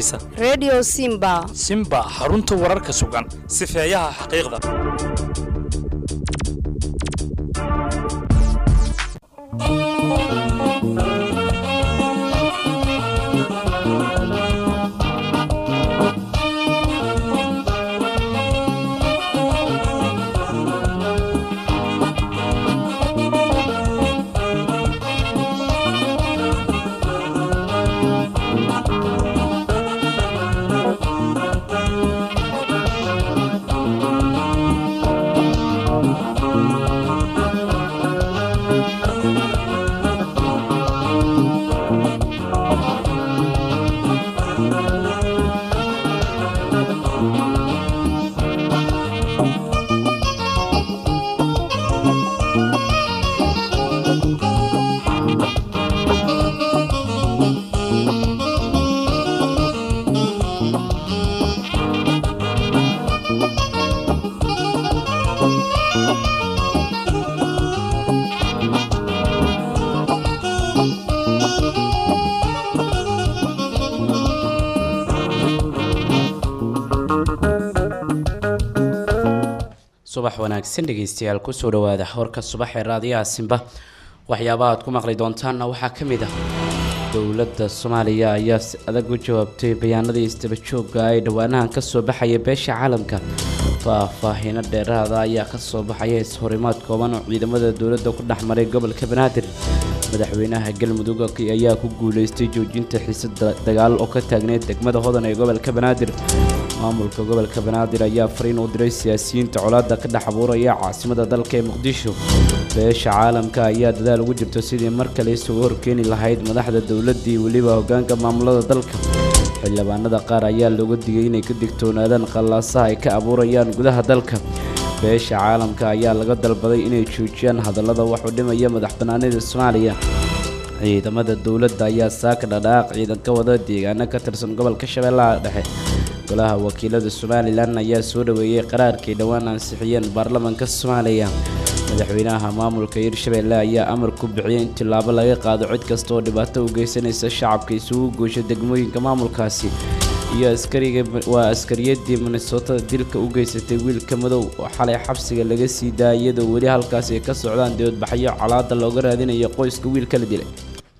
haysa redio simba simba xarunta wararka sugan sifeeyaha xaqiiqda subax wanaagsan dhegeystayaal kusoo dhawaada warka subax ee raadiyaha simba waxyaabaha aad ku maqli doontaanna waxaa ka mid ah dowladda soomaaliya ayaa si adag u jawaabtay bayaanadii isdaba joogga ay dhowaanahan kasoo baxaya beesha caalamka faahfaahiino dheeraada ayaa kasoo baxaya is-horimaad kooban oo ciidamada dowladda ku dhex maray gobolka banaadir madaxweynaha galmudug ayaa ku guuleystay joojinta xiisad dagaal oo ka taagneyd degmada hodan ee gobolka banaadir maamulka gobolka banaadir ayaa fariin u diray siyaasiyiinta colaadda ka dhex abuuraya caasimada dalka ee muqdisho beesha caalamka ayaa dadaal ugu jirto sidii mar kale isugu horkeeni lahayd madaxda dowladdii weliba hoggaanka maamulada dalka xildhibaanada qaar ayaa looga digay inay ka digtoonaadaan qallaasaha ay ka abuurayaan gudaha dalka beesha caalamka ayaa laga dalbaday inay joojiyaan hadallada wax u dhimaya madax bannaanida soomaaliya ciidamada dowladda ayaa saaka dhadhaaq ciidan ka wada deegaano ka tirsan gobolka shabeellaha dhexe golaha wakiilada somalilan ayaa soo dhaweeyey qaraarkii dhowaan ansixiyeen baarlamaanka soomaaliya madaxweynaha maamulka hirshabeelle ayaa amar ku bixiyey in tillaabo laga qaado cid kasta oo dhibaato u geysanaysa shacabka isugu goosha degmooyinka maamulkaasi iyo askariga waa askariyadii minnesota dilka u geysatay wiilka madow oo xalay xabsiga laga sii daaya iyadoo weli halkaasi ay ka socdaan dibadbaxyo colaada looga raadinayo qoyska wiilka la dilay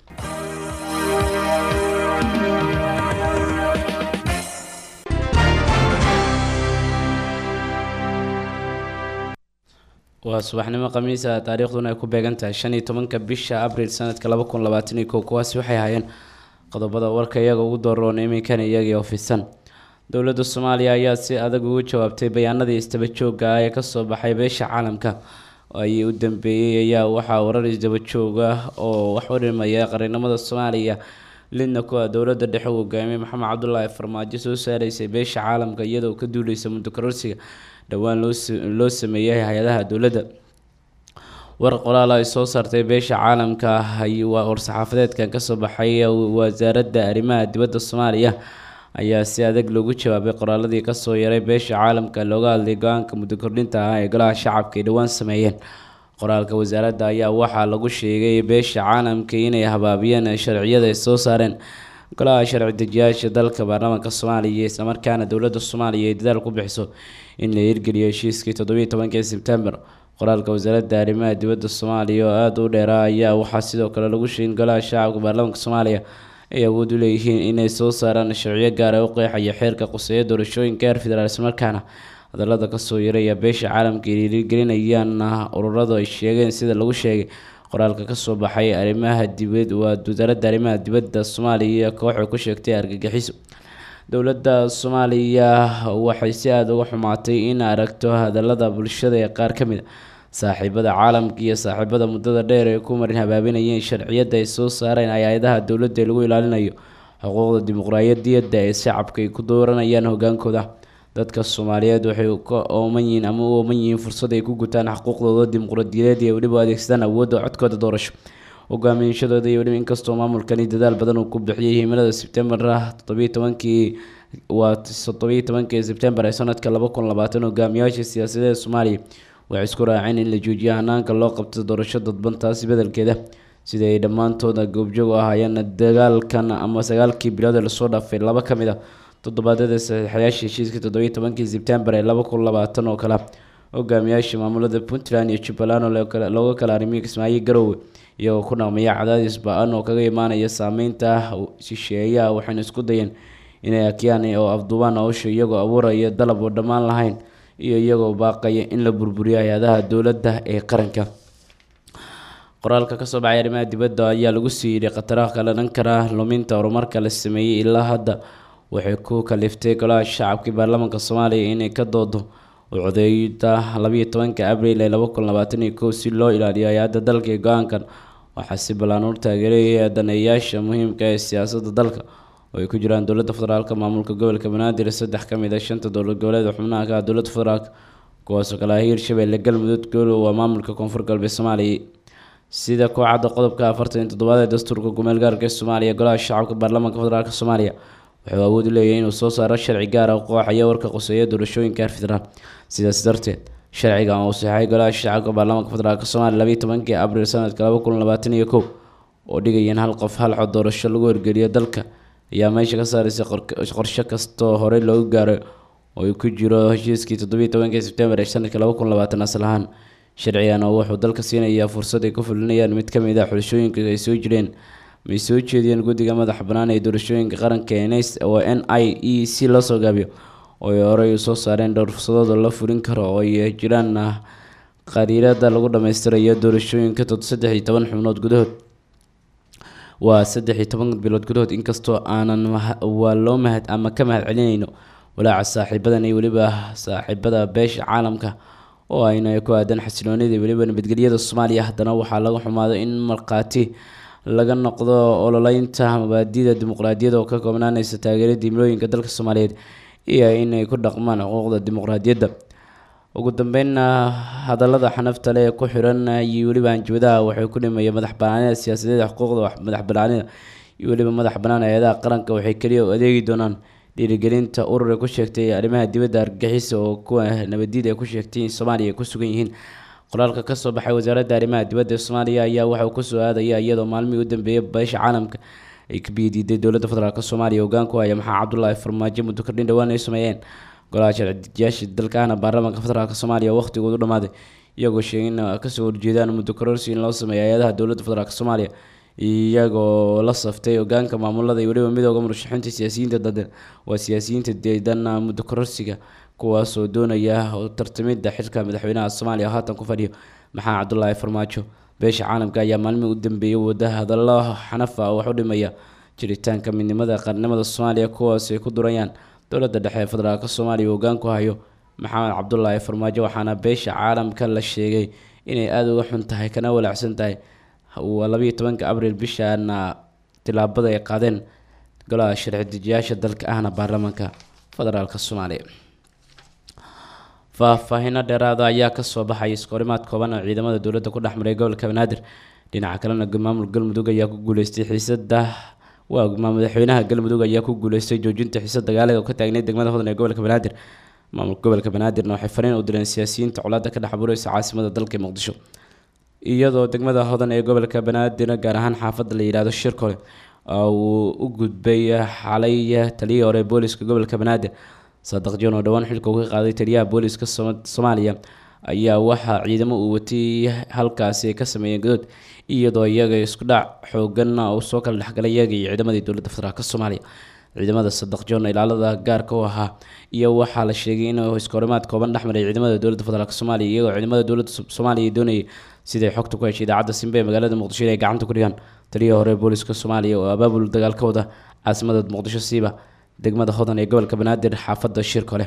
waa subaxnimo khamiisa taariikhduna ay ku beegan tahay shan iyo tobanka bisha abriil sanadka laba kun labaatan iyo kow kuwaasi waxay ahaayeen qodobada warka iyaga ugu dooroon iminkan iyagii ofisan dowladda soomaaliya ayaa si adag ugu jawaabtay bayaanadii isdaba joogga ah ee kasoo baxay beesha caalamka ayii u dambeeyey ayaa waxaa warar isdaba joog ah oo wax u dhimaya qarinimada soomaaliya lidna kuwa dowladda dhexe u hogaamiyey maxamed cabdulaahi farmaajo soo saaraysay beesha caalamka iyadoo ka duuleysa muddo kororsiga dhowaan loo sameeyay hay-adaha dowladda war qoraal ay soo saartay beesha caalamka waa war-saxaafadeedkan kasoo baxay wasaaradda arrimaha dibadda soomaaliya ayaa si adag loogu jawaabay qoraaladii kasoo yaray beesha caalamka looga hadlay go-aanka muddo kordhinta ah ee golaha shacabka ay dhowaan sameeyeen qoraalka wasaaradda ayaa waxaa lagu sheegay beesha caalamka inay habaabiyeen sharciyada ay soo saareen golaha sharci dejiyaasha dalka baarlamaanka soomaaliya islamarkaana dowladda soomaaliya ay dadaal ku bixiso in la hirgeliyo heshiiskii toddobiiy tobankii sebtembar qoraalka wasaaradda arrimaha dibadda soomaaliya oo aada u dheeraa ayaa waxaa sidoo kale lagu sheegay in golaha shacabka baarlamaanka soomaaliya ay awood u leeyihiin inay soo saaraan sharciyo gaar ee u qeexaya xeerka quseeya doorashooyinka heer federaal islamarkaana hadallada kasoo yaraya beesha caalamka ay dhiirigelinayaan ururadu ay sheegeen sida lagu sheegay qoraalka kasoo baxay arrimaha dibad waa wasaaradda arrimaha dibadda soomaaliya kooxay ku sheegtay argagixiso dowladda soomaaliya waxay si aada uga xumaatay in aragto hadallada bulshada ee qaar ka mid a saaxiibada caalamka iyo saaxiibada muddada dheer ee ku marin habaabinayeen sharciyadda ay soo saareen hay-adaha dowladda ee lagu ilaalinayo xuquuqda dimuqraadiyadda ee shacabka ay ku dooranayaan hogaankooda dadka soomaaliyeed waxay ka ooman yihiin ama u ooman yihiin fursad ay ku gutaan xuquuqdooda dimuqraadiyadeed iyo weliba adeegsadaan awoodda codkooda doorasho hogaamiyashadooda iyo weliba inkastoo maamulkani dadaal badan uu ku bixiyey himilada sebtembar toddobiiy tobankii waa toddobiiy tobankii sebtembar ee sanadka laba kun labaatan hogaamiyaasha siyaasadeed soomaaliya waxay isku raaceen in la joojiyo hanaanka loo qabto doorasho dadban taasi bedelkeeda sida ay dhammaantooda goobjoog u ahaayeen dagaalkan ama sagaalkii bilood ee lasoo dhaafay laba ka mid a toddobaadyada saxiixayaasha heshiiska toddobiyo tobankii sebtembar ee laba kun labaatan oo kale hogaamiyaasha maamulada puntland iyo jubbaland oo looga kala arimiyo kismaayo garowe iyagoo ku dhaqmaya cadaadis ba-an oo kaga imaanaya saameynta shisheeyaha waxayna isku dayeen inay akiyaan oo afduubaan hawsha iyagoo abuuraya dalab oo dhammaan lahayn iyo iyagoo baaqaya in la burburiyo hay-adaha dowladda ee qaranka qoraalka kasoo baxay arrimaha dibadda ayaa lagu sii yidhi khataraha kala dhan kara luminta horumarka la sameeyey ilaa hadda waxay ku kaliftay golaha shacabkii baarlamaanka soomaaliya inay ka doodo codeeyda labayo tobanka abriil ee laba kun labaatan iyo kow si loo ilaaliyo hay-adda dalka ee go-aankan waxaa si ballaan u taageeraya daneeyaasha muhiimka ee siyaasadda dalka oo ay ku jiraan dowladda federaalk maamulka gobolka banaadir saddex ka mid a shanta dowlad goboleed xubnaha ka ah dowladda federaalk kuwaasoo kale ah hiirshabelle galmudug goolow waa maamulka koonfur galbeed soomaaliya sida kooxadda qodobka afartan iyo toddobaad ee dastuurka gumeel gaarka ee soomaaliya golaha shacabka baarlamaanka federaalk soomaaliya wuxuu awood u leeyahay inuu soo saaro sharci gaar ah qooxaya warka qoseeya doorashooyinka heer federaal sidaas darteed sharcigan uu saxay golaha shacabka baarlamaanka federaalk soomaaliya labayo tobankii abriil sanadka laba kun labaatan iyo kow oo dhigaya in hal qof hal cod doorasho lagu horgeliyo dalka ayaa meesha ka saaraysay qorshe kastoo horey loogu gaaray oo uu ku jiro heshiiskii toddobiyo tobankii sebtembar ee sanadka laba kun labaatan asal ahaan sharcigan oo wuxuu dalka siinayaa fursad ay ku fulinayaan mid ka mid ah xulashooyinka ay soo jireen may soo jeediyeen guddiga madaxa bannaan ee doorashooyinka qaranka ns oo n i e c loo soo gaabiyo oo ay horey u soo saareen dhowr fursadood oo la fulin karo oo ay jiraan qariirada lagu dhammaystirayo doorashooyinka saddex iyo toban xubnood gudahood waa saddex iyo toban bilood gudahood inkastoo aanan waa loo mahad ama ka mahad celinayno walaaca saaxiibadan iyo weliba saaxiibada beesha caalamka oo ayna ku aadan xasiloonida weliba nabadgelyada soomaaliya haddana waxaa laga xumaado in markhaati laga noqdo ololeynta mabaadida dimuqraadiyadda oo ka koobnaaneysa taageerada dimlooyinka dalka soomaaliyeed iyo inay ku dhaqmaan xuquuqda dimuqraadiyadda ugu dambeynna hadallada xanafta leh ee ku xiran iyo weliba hanjabadaha waxay ku dhimaya madax banaanida siyaasadeed xuquuqda madax banaanida iyo weliba madax banaan hay-adaha qaranka waxay keliya u adeegi doonaan dhiirigelinta urur ay ku sheegtay arrimaha dibadda argagixisa oo kuwa nabadiid ay ku sheegtay in soomaaliya ay ku sugan yihiin qoraalka kasoo baxay wasaaradda arrimaha dibadda ee soomaaliya ayaa waxauu kusoo aadaya iyadoo maalmihii u dambeeyay beesha caalamka ay ka biyadiiday dowladda federaalk soomaaliya hoggaan ku haya maxaa cabdulaahi farmaajo muddo kordhin dhowaan ay sameeyeen golaha sharci-dejiyaasha dalkaana baarlamaanka federaalk soomaaliya waqhtigoodu dhamaaday iyagoo sheegay in kasoo horjeedaan muddo kororsi in loo sameeyo hay-adaha dowladda federaalk soomaaliya iyagoo la saftay hogaanka maamulada iyo weliba midooda murashaxiinta siyaasiyiinta dadan waa siyaasiyiinta deedan muddo kororsiga kuwaasoo doonaya tartamida xilka madaxweynaha soomaaliya haatan ku fadhiyo maxaa cabdulaahi farmaajo beesha caalamka ayaa maalmihii u dambeeyay wada hadallo xanafa wax u dhimaya jiritaanka midnimada qaranimada soomaaliya kuwaas ay ku durayaan dowladda dhexe ee federaalk soomaaliya hogaan ku hayo maxamed cabdulaahi farmaajo waxaana beesha caalamka la sheegay inay aada uga xun tahay kana walaacsan tahay waa labayo tobanka abriil bishaana tilaabada ay qaadeen golaha sharci dejiyaasha dalka ahna baarlamaanka federaalk soomaaliya faahfaahino dheeraada ayaa kasoo baxay iskahorimaad kooban oo ciidamada dowladda ku dhex maray gobolka banaadir dhinaca kalena maamul galmudug ayaa ku guuleystay xiisada waa madaxweynaha galmudug ayaa ku guuleystay joojinta xiisad dagaaleed oo ka taagneyd degmada hodan ee gobolka banaadir maamulka gobolka banaadirna waxay fariin u direen siyaasiyiinta colaadda ka dhex abuureysa caasimada dalka muqdisho iyadoo degmada hodan ee gobolka banaadir gaar ahaan xaafadda la yidhaahdo shirkole uu u gudbay xalay taliyihii hore booliska gobolka banaadir saadaq jon oo dhowaan xilka uga qaaday taliyaha booliska soomaaliya ayaa waxaa ciidamo uu watay halkaasi ay ka sameeyeen gadood iyadoo iyaga isku dhac xoogan uu soo kala dhexgalay iyaga iyo ciidamadii dowladda federaalk soomaaliya ciidamada sadaq jon ilaalada gaarka u ahaa iyo waxaa la sheegay inuu iskahorimaad kooban dhexmaray ciidamada dowladda federaalk soomaaliya iyagoo ciidamada dowladda soomaaliya doonayay siday xogta ku heshay idaacadda simbe ee magaalada muqdisho inay gacanta ku dhigaan taliyihii hore booliska soomaaliya oo abaabul dagaal ka wada caasimada muqdisho siiba degmada hodan ee gobolka banaadir xaafadda shirkole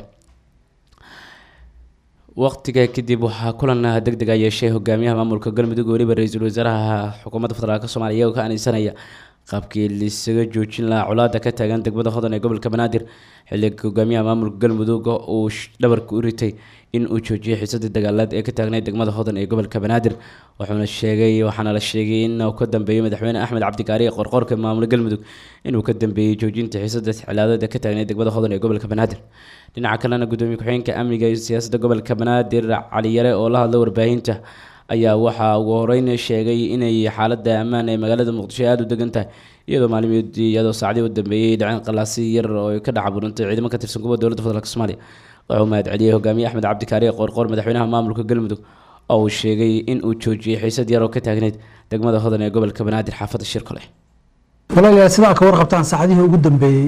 waqtiga kadib waxaa kulan deg deg a yeeshay hogaamiyaha maamulka galmudug weliba ra-iisul wasaaraha xukuumadda federaalk soomaaliya iyagoo ka anisanaya qaabkii lisaga joojin lahaa colaada ka taagan degmada hodan ee gobolka banaadir xilliga hogaamiyaha maamulka galmudug uu dhabarka u ritay in uu joojiyay xiisadii dagaaleed ee ka taagnayd degmada hodan ee gobolka banaadir wuxuuna sheegay waxaana la sheegay in uu ka dambeeyey madaxweyne axmed cabdikaari qorqorka maamula galmudug inuu ka dambeeyey joojinta xiisada xilaadeed ee ka taagnayd degmada hodan ee gobolka banaadir dhinaca kalena gudoomiye ku-xigeenka amniga iyo siyaasadda gobolka banaadir cali yare oo la hadlay warbaahinta ayaa waxaa ugu horeyn sheegay inay xaalada ammaan ee magaalada muqdisho aada u degan tahay iyadoo maalmeedii iyadoo saacdii u dambeeyey dhaceen qalaasi yar oo ay ka dhex abuurantay ciidamo ka tirsan kuwa dowladda federaalk soomaaliya wuxuu mahad celiyey hogaamiye axmed cabdi kaariye qoorqoor madaxweynaha maamulka galmudug oo uu sheegay in uu joojiyey xiisad yar oo ka taagneyd degmada hodan ee gobolka banaadir xaafadda shirkole walaalayaal sidaa ka warqabtaan saacadihii ugu dambeeyey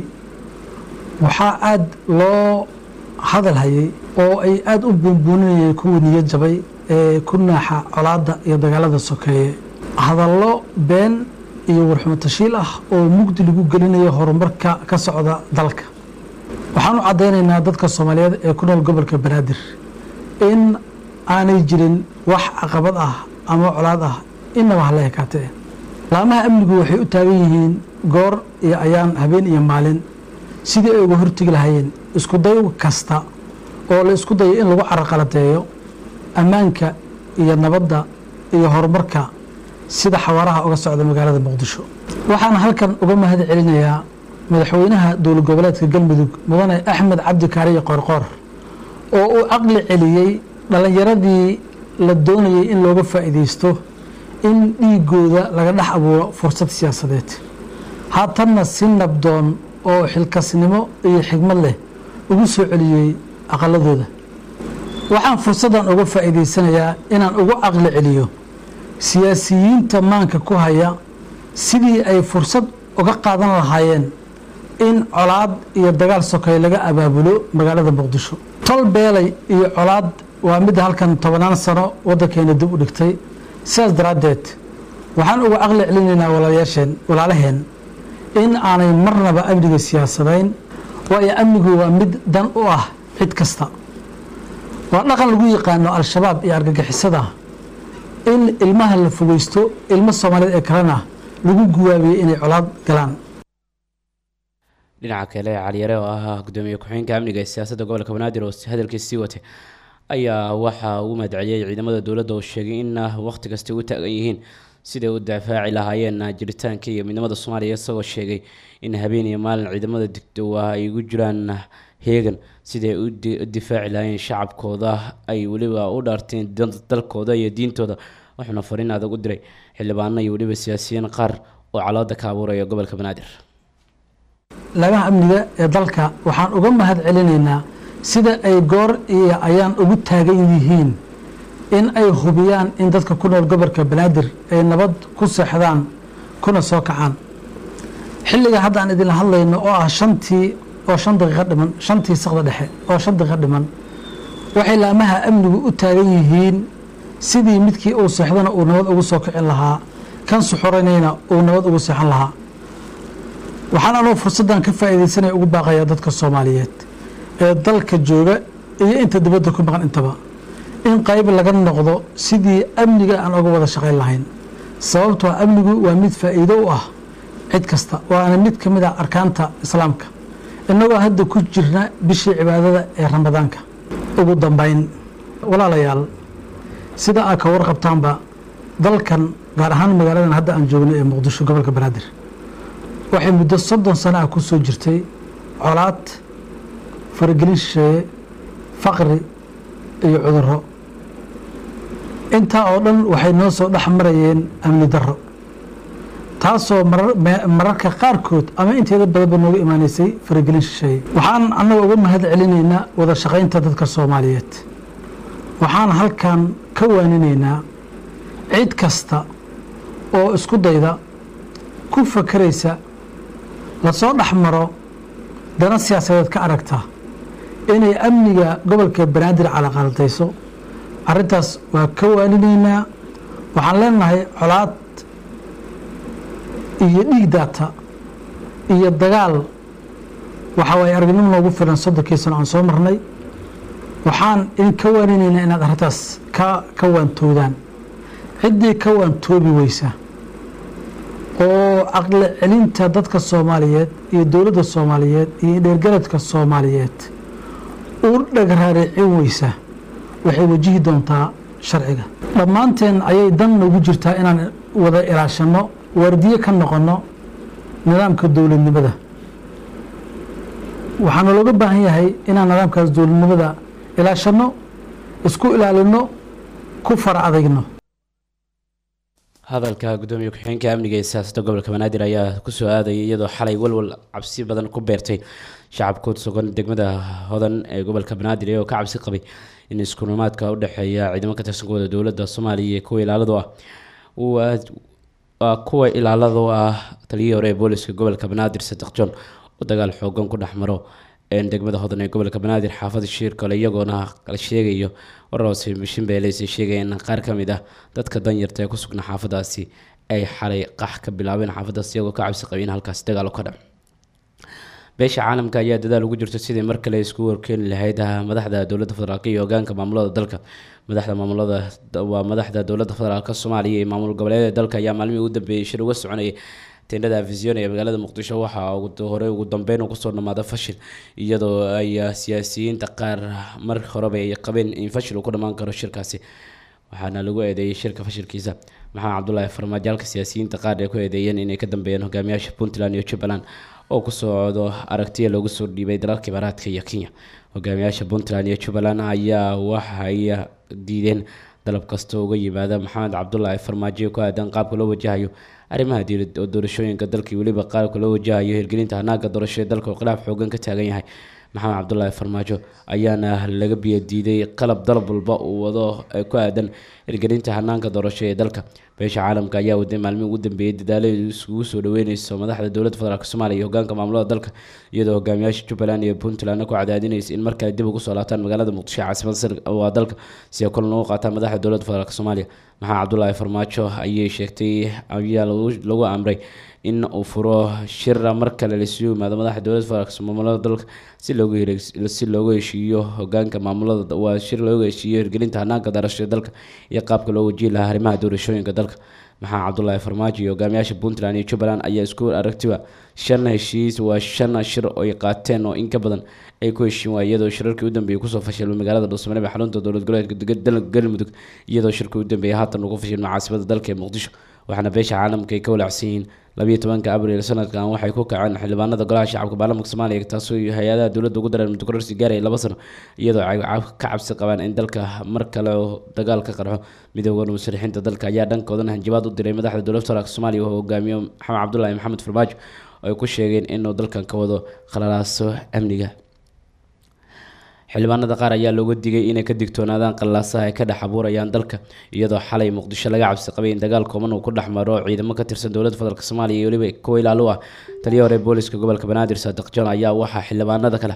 waxaa aada loo hadal hayay oo ay aada u buunbuuninayeen kuwii niyad jabay ee ku naaxa colaadda iyo dagaalada sokeeye hadallo been iyo warxumo tashiil ah oo mugdi lagu gelinayo horumarka ka socda dalka waxaan u caddaynaynaa dadka soomaaliyeed ee ku nool gobolka banaadir in aanay jirin wax caqabad ah ama colaad ah inaba hala ekaatee laamaha amnigu waxay u taagan yihiin goor iyo ayaan habeen iyo maalin sidii ay uga hortegi lahayeen isku day kasta oo la isku dayo in lagu caraqaladeeyo ammaanka iyo nabadda iyo horumarka sida xawaaraha uga socda magaalada muqdisho waxaan halkan uga mahad celinayaa madaxweynaha dowlad goboleedka galmudug mudane axmed cabdi kaariye qoorqoor oo uu caqli celiyey dhallinyaradii la doonayay in looga faa'iidaysto in dhiigooda laga dhex abuuro fursad siyaasadeed haatanna si nabdoon oo xilkasnimo iyo xigmad leh ugu soo celiyey aqaladooda waxaan fursaddan uga faa'iidaysanayaa inaan ugu caqli celiyo siyaasiyiinta maanka ku haya sidii ay fursad uga qaadan lahaayeen in colaad iyo dagaal sokeeye laga abaabulo magaalada muqdisho tol beelay iyo colaad waa midda halkan tobannaan sano waddankeena dib u dhigtay sidaas daraaddeed waxaan uga caqli celinaynaa walaalayaasheen walaalaheen in aanay marnaba amniga siyaasadayn waayo amnigu waa mid dan u ah cid kasta waa dhaqan lagu yaqaano al-shabaab iyo argagixisada in ilmaha la fogeysto ilmo soomaaliyeed ee kalena lagu guwaabiyey inay colaad galaan dhinaca kale caliyare oo ah gudoomiye ku-xigeenka amniga ee siyaasadda gobolka banaadir oo hadalkiis sii watay ayaa waxaa ugu mahadceliyey ciidamada dowladda oo sheegay in waqti kasta u taagan yihiin siday u dafaaci lahaayeen jiritaanka iyo midnimada soomaaliya isagoo sheegay in habeen iyo maalin ciidamada digdowa ay ugu jiraan heegan siday u difaaci lahaayeen shacabkooda ay weliba u dhaarteen dalkooda iyo diintooda wuxuuna fariin adag u diray xildhibaano iyo weliba siyaasiyiin qaar oo caloada ka abuuraya gobolka banaadir laamaha amniga ee dalka waxaan uga mahad celinaynaa sida ay goor iyo ayaan ugu taagan yihiin in ay hubiyaan in dadka ku nool gobolka banaadir ay nabad ku seexdaan kuna soo kacaan xilliga hadda aan idinla hadlayno oo ah shantii oo shan daqiiqo dhiman shantii sakda dhexe oo shan daqiiqo dhiman waxay laamaha amnigu u taagan yihiin sidii midkii uu seexdana uu nabad ugu soo kicin lahaa kan suxuranayna uu nabad ugu seexan lahaa waxaan anoo fursaddan ka faa'iidaysanaya ugu baaqayaa dadka soomaaliyeed ee dalka jooga iyo inta dibadda ku maqan intaba in qayb laga noqdo sidii amniga aan uga wada shaqayn lahayn sababtoo amnigu waa mid faa'iido u ah cid kasta waana mid ka mid ah arkaanta islaamka innagoo hadda ku jirna bishii cibaadada ee ramadaanka ugu dambayn walaalayaal sida aad ka warqabtaanba dalkan gaar ahaan magaaladan hadda aan joogno ee muqdisho gobolka banaadir waxay muddo soddon sano ah ku soo jirtay colaad faragelin shisheeye faqri iyo cudurro intaa oo dhan waxay noo soo dhex marayeen amni darro taasoo mararka qaarkood ama inteeda badanba nooga imaanaysay faragelin shisheeye waxaan annaga uga mahad celinaynaa wada shaqaynta dadka soomaaliyeed waxaan halkan ka waaninaynaa cid kasta oo isku dayda ku fakeraysa lasoo dhex maro dana siyaasadeed ka aragta inay amniga gobolka banaadir calaqaldayso arrintaas waa ka waaninaynaa waxaan leenahay colaad iyo dhiig daata iyo dagaal waxa waaye aragnimo noogu filan soddonkii sano aan soo marnay waxaan idin ka waaninaynaa inaad arrintaas ka ka waantoodaan ciddii ka waantoobi weysa oo caqli celinta dadka soomaaliyeed iyo dowladda soomaaliyeed iyo dheergaradka soomaaliyeed u dhagraaricin weysa waxay wajihi doontaa sharciga dhammaanteen ayay dan noogu jirtaa inaan wada ilaashanno waardiye ka noqonno nidaamka dowladnimada waxaana looga baahan yahay inaan nidaamkaas dowladnimada ilaashanno isku ilaalinno ku fara adagno hadalka gudoomiye ku-xigeenka amniga ee siyaasadda gobolka banaadir ayaa kusoo aadayay iyadoo xalay walwal cabsi badan ku beertay shacabka ku sugan degmada hodan ee gobolka banaadir iyagoo ka cabsi qabay in iskurumaadka u dhexeeya ciidamo ka tirsan kuwada dowladda soomaaliya iyo kuwa ilaaladu ah waa kuwa ilaaladu ah taliyihii hore ee booliska gobolka banaadir sadeq john oo dagaal xoogan ku dhex maro degmada hodan ee gobolka banaadir xaafada shiirkole iyagoona la sheegayo warhoose mishinbeeleysa sheegaya in qaar ka mid ah dadka danyarta ee ku sugnaa xaafadaasi ay xalay qax ka bilaabeen xaafadaas iyagoo ka cabsi qabay in halkaasi dagaal ka dhac beesha caalamka ayaa dadaal ugu jirta sidii mar kale isku warkeeni lahayd madaxda dowladda federaalk iyo hogaanka maamulada dalka madaxda maamulada waa madaxda dowladda federaalk soomaaliya iyo maamul goboleedyada dalka ayaa maalmihii ugu dambeeyey shir uga soconayay tendhada afision ee magaalada muqdisho waxaa hore ugu dambeyn kusoo dhamaada fashil iyadoo ay siyaasiyiinta qaar mar horeba ay qabeen in fashil uu ku dhammaan karo shirkaasi waxaana lagu eedeeyay shirka fashilkiisa maxamed cabdulaahi farmaajo halka siyaasiyiinta qaar ay ku eedeeyeen inay ka dambeeyeen hogaamiyaasha puntland iyo jubbaland oo ku socdo aragtiya loogu soo dhiibay dalalka imaaraadka iyo kenya hogaamiyaasha puntland iyo jubbaland ayaa waxay diideen dalab kasta uga yimaada maxamed cabdulaahi farmaajo ku aadan qaabka loo wajahayo arrimaha diilad oo doorashooyinka dalka iyo weliba qaabka loo wajahayo hirgelinta hanaaga doorasho ee dalka oo khilaaf xoogan ka taagan yahay maxamed cabdulaahi farmaajo ayaana laga biyo diiday qalab dalab walba uu wado ee ku aadan hirgelinta hanaanka doorasho ee dalka beesha caalamka ayaa waday maalmihi ugu dambeeyay dadaalada isugu soo dhaweyneyso madaxda dowladda federaalk soomaaliya iyo hogaanka maamulada dalka iyadoo hogaamiyaasha jubbaland iyo puntland ku cadaadinaysa in markale dib ugu soo laabtaan magaalada muqdisho caasimada waa dalka si ay kulan ugu qaataan madaxda dowladda federaalk soomaaliya maxamed cabdulaahi farmaajo ayay sheegtay ayaa lagu amray in uu furo shira mar kale laisugu yimaado madaxda dowladda federaalk maamulada dalka si loogu si loogu heshiiyo hogaanka maamulada waa shir loogu heshiiyo hirgelinta hanaanka doorasho ee dalka iyo qaabka loo wajihi lahaa arrimaha doorashooyinka dalka maxamed cabdulaahi farmaajo iyo hogaamiyaasha puntland iyo jubbaland ayaa isku aragtiba shan heshiis waa shan shir ay qaateen oo in ka badan ay ku heshiin waay iyadoo shirarkii u dambeeyay kusoo fashilmay magaalada dhuusamareeb ee xarunta dowlad goboleedka galmudug iyadoo shirkii u dambeeyay haatan ugu fashilmay caasimada dalka ee muqdisho waxaana beesha caalamka ay ka walacsan yihiin labiyo tobanka abriil sanadkan waxay ku kaceen xildhibaanada golaha shacabka baarlamaanka soomaaliya taasoo hay-adaha dowladda ugu dareen mudukororsi gaaraya laba sano iyadoo ay ka cabsi qabaan in dalka mar kale dagaal ka qarxo midooda musharixiinta dalka ayaa dhankoodana hanjabaad u diray madaxda dowladda federaalk soomaaliya oo hogaamiyo maxamed cabdulaahi maxamed farmaajo oo ay ku sheegeen inuu dalkan ka wado khalalaaso amniga xildhibaanada qaar ayaa looga digay inay ka digtoonaadaan qallaasaha ay ka dhex abuurayaan dalka iyadoo xalay muqdisho laga cabsi qabay in dagaal kooban uu ku dhex maro ciidamo ka tirsan dowladda federaalk soomaaliya iyo weliba kuwa ilaalo ah taliya hore booliska gobolka banaadir saadiq john ayaa waxaa xildhibaanada kale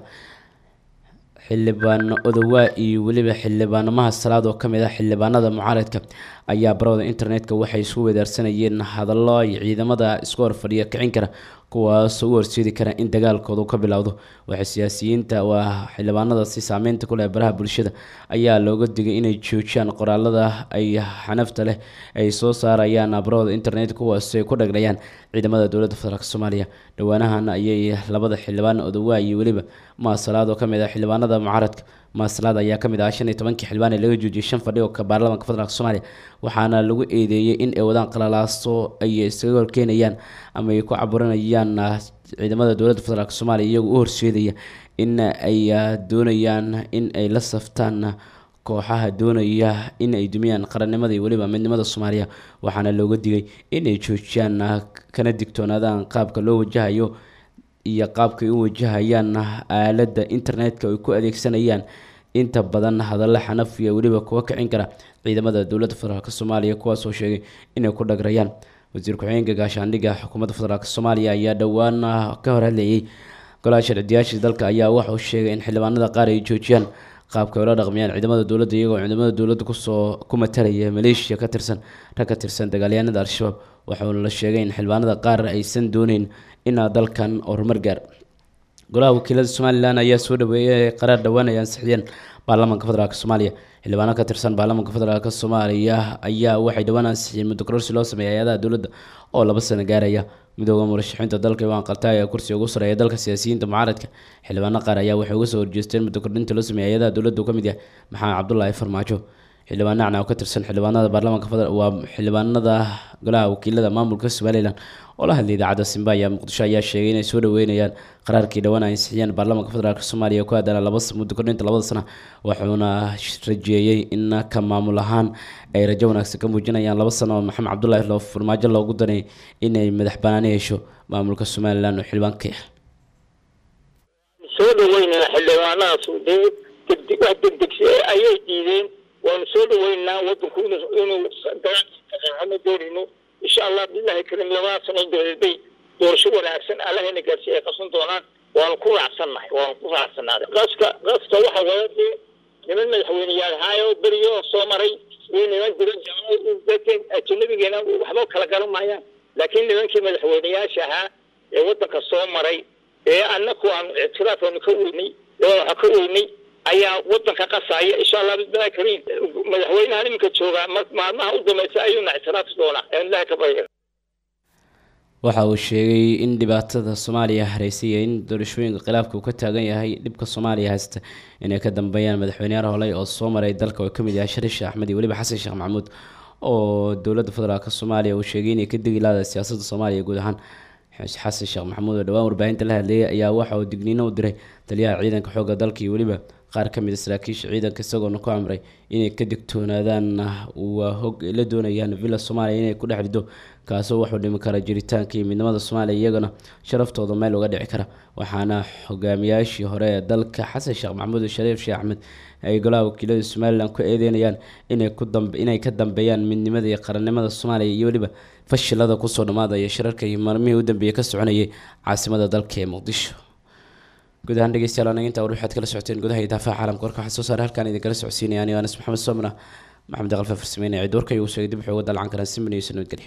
xildhibaano odowaa iyo weliba xildhibaano mahad salaad oo kamid ah xildhibaanada mucaaradka ayaa barooda internetka waxay isku wedaarsanayeen hadallo ay ciidamada isku horfadhiya kicin kara kuwaasoo u horseedi kara in dagaalkoodu ka bilowdo waxay siyaasiyiinta waa xildhibaanada si saameynta ku leh baraha bulshada ayaa looga digay inay joojiyaan qoraalada ay xanafta leh ay soo saarayaan barooda internet kuwaasoo ay ku dhagdhayaan ciidamada dowladda federaalk soomaaliya dhowaanahan ayay labada xildhibaan odowaa iyo weliba maasalaad oo kamid ah xildhibaanada mucaaradka maasalaad ayaa kamid ah shan iyo tobankii xildhibaan ee laga joojiyay shan fadhi oo ka baarlamaanka federaalk soomaaliya waxaana lagu eedeeyey in ay wadaan qalalaaso ay isaga horkeenayaan ama ay ku caburinayaan ciidamada dowladda federaalk soomaaliya iyagoo u horseedaya in ay doonayaan in ay la saftaan kooxaha doonaya in ay dumiyaan qarannimada iyo weliba midnimada soomaaliya waxaana looga digay in ay joojiyaan kana digtoonaadaan qaabka loo wajahayo iyo qaabkay u wajahayaan aaladda internetka ay ku adeegsanayaan inta badan hadallo xanaf iyo weliba kuwa kicin kara ciidamada dowladda federaalk soomaaliya kuwaasoo sheegay inay ku dhagrayaan wasiir ku-xigeenka gaashaandhigga xukuumadda federaalk soomaaliya ayaa dhowaan ka hor hadlayay golaha sharcidayaasha dalka ayaa waxauu sheegay in xildhibaanada qaar ay joojiyaan qaabka ay ula dhaqmayaan ciidamada dowladda iyagoo ciidamada dowladda kusoo ku matalaya maleeshiya ka tirsan rag ka tirsan dagaalyahanada al-shabaab waxauna la sheegay in xildhibaanada qaar aysan dooneyn inaa dalkan horumar gaar golaha wakiilada somalilan ayaa soo dhaweeyay qaraar dhowaan ay ansixiyeen baarlamaanka federaalk soomaaliya xildhibaano ka tirsan baarlamaanka federaalk soomaaliya ayaa waxay dhowaan ansixiyeen muddo kororsi loo sameeyay hay-adaha dowladda oo laba sano gaaraya midooda murashaxiinta dalka iwaan qaltaay ee kursiga ugu sareeya dalka siyaasiyiinta mucaaradka xildhibaano qaar ayaa waxay uga soo horjeesteen muddo kordhinta loo sameeyay hay-adaha dowladda uu ka mid yahay maxamed cabdulaahi farmaajo xildhibaan nacna oo ka tirsan xildhibaanada baarlamaanka federal waa xildhibaanada golaha wakiilada maamulka somalilan oo la hadlay idaacadda simba ayaa muqdisho ayaa sheegay inay soo dhaweynayaan qaraarkii dhowaan ay ansixiyeen baarlamaanka federaalk soomaaliya ku aadana laba muddo kordhinta labada sano wuxuuna rajeeyey in ka maamul ahaan ay rajo wanaagsan ka muujinayaan laba sano oo maxamed cabdulaahi loo farmaajo loogu danay inay madax banaani hesho maamulka somalilan oo xildhibaanka ah soo dhaweynaa xildhibaanadaas dee degdeg wax degdegsi ayay diideen waanu soo dhaweynaa wadanku inuu inuu dagaal doonayno insha allah bilahi karim labada sano dabadeed bay doorasho wanaagsan allahayna gaarsiiya ay qabsan doonaan waanu ku raacsannahay waanu ku raacsannaaday qaska qaska waxa wada dee niman madaxweyneyaal ahaayo beriyo soo maray iyo niman jira dadkan ajanabigeena waxba kala garan maayaan laakiin nimankii madaxweyneyaasha ahaa ee wadanka soo maray ee annaku aanu ictiraafanu ka weynay waxa ka weynay ayaa wadanka qasaya insha allah bismillahi kariim madaxweynahan iminka joogaa maalmaha u dambaysa ayuuna ictiraafi doonaa aan ilaha ka barya waxa uu sheegay in dhibaatada soomaaliya hareysay iyo in doorashooyinka khilaafka uu ka taagan yahay dhibka soomaaliya haysta inay ka dambeeyaan madaxweyneyaal holey oo soo maray dalka oo kamid yahay shariif sheekh axmed iyo weliba xasan sheekh maxamuud oo dowladda federaalk soomaaliya uu sheegay inay ka degi laada siyaasadda soomaaliya guud ahaan xasan sheekh maxamuud oo dhowaan warbaahinta la hadleeyay ayaa waxa uu digniino u diray taliyaha ciidanka xoogga dalka iyo weliba qaar ka mid a saraakiisha ciidanka isagoona ku amray inay ka digtoonaadaan waa hog la doonayaan villa soomaaliya inay ku dhex rido kaasoo wuxuu dhimi kara jiritaanka iyo midnimada soomaaliya iyagana sharaftooda meel uga dhici kara waxaana hogaamiyaashii hore ee dalka xasan sheekh maxamuud shariif sheekh axmed ay golaha wakiilada somalilan ku eedeynayaan inay ku dambe inay ka dambeeyaan midnimada iyo qarannimada soomaaliya iyo weliba fashilada kusoo dhammaadaya shirarka iyo maalmihii u dambeeyey ka soconayay caasimada dalka ee muqdisho guud ahaan dhegeystayaal anaga intaa war waxaad kala socoteen gudaha iyo daafaha caalamka warka waxaa soo saaray halkaan idinkala socodsiinaya anigo anas maxamed soomna maxamed aqalfa farsameynaya cid warka igu sheegay dib wuxuu uga dalacan karaa simin iyo sanadgelyo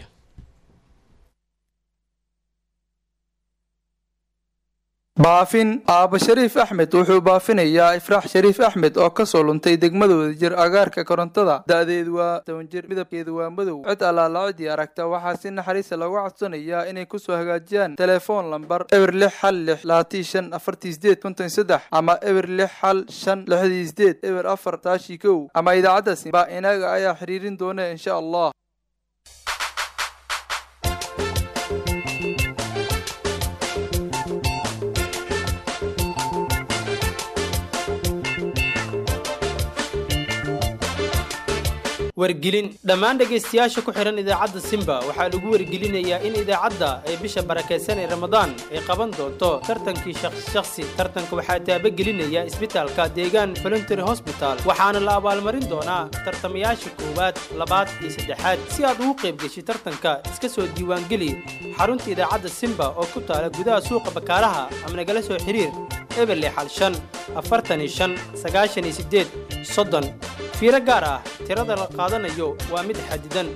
baafin aaba shariif axmed wuxuu baafinayaa ifraax shariif axmed oo kasoo luntay degmadooda jir agaarka korontada da-deedu waa toban jir midabkeedu waa madow cid allaala cidii aragta waxaa si naxariista looga codsanayaa inay kusoo hagaajiyaan telefoon lambar eber lix hal lix laatii shan afartii sideed konton saddex ama eber lix hal shan lixdii sideed eber afar taashii kow ama idaacaddaasi baa inaga ayaa xiriirin doona insha allah wargelin dhammaan dhegaystayaasha ku xidhan idaacadda simba waxaa lagu wargelinayaa in idaacadda ay bisha barakaysan ee ramadaan ay qaban doonto tartankii shakhsi tartanka waxaa taabagelinaya isbitaalka deegaan voluntary hosbital waxaana la abaalmarin doonaa tartamayaasha koowaad labaad iyo saddexaad si aad ugu qayb geshi tartanka iska soo diiwaangeli xarunta idaacadda simba oo ku taala gudaha suuqa bakaaraha ama nagala soo xiriir eberle xal shan afartan iyo shan sagaashan iyo siddeed soddon fiiro gaar ah tirada la qaadanayo waa mid xadidan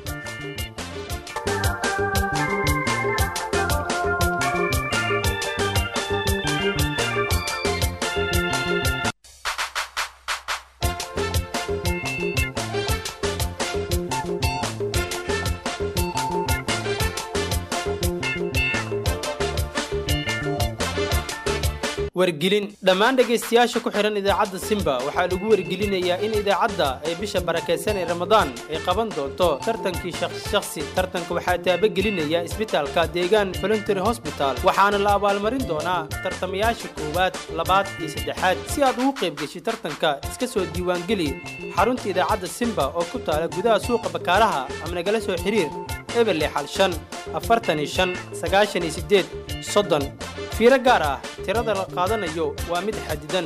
wargelin dhammaan dhegaystayaasha ku xidhan idaacadda simba waxaa lagu wargelinayaa in idaacadda ay bisha barakaysan ee ramadaan ay qaban doonto tartankii shakhsi tartanka waxaa taabagelinaya isbitaalka deegaan voluntary hosbital waxaana la abaalmarin doonaa tartamayaasha koowaad labaad iyo saddexaad si aad ugu qayb geshi tartanka iska soo diiwaangeli xarunta idaacadda simba oo ku taala gudaha suuqa bakaaraha ama nagala soo xiriir eberle xal shan afartan iyo shan sagaashan iyo siddeed soddon fiiro gaar ah tirada la qaadanayo waa mid xadidan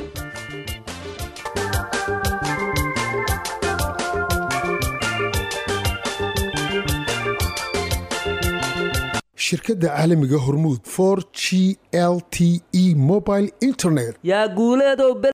shirkadda caalamiga hormuud for g l t e mobile internet yaa guuleedow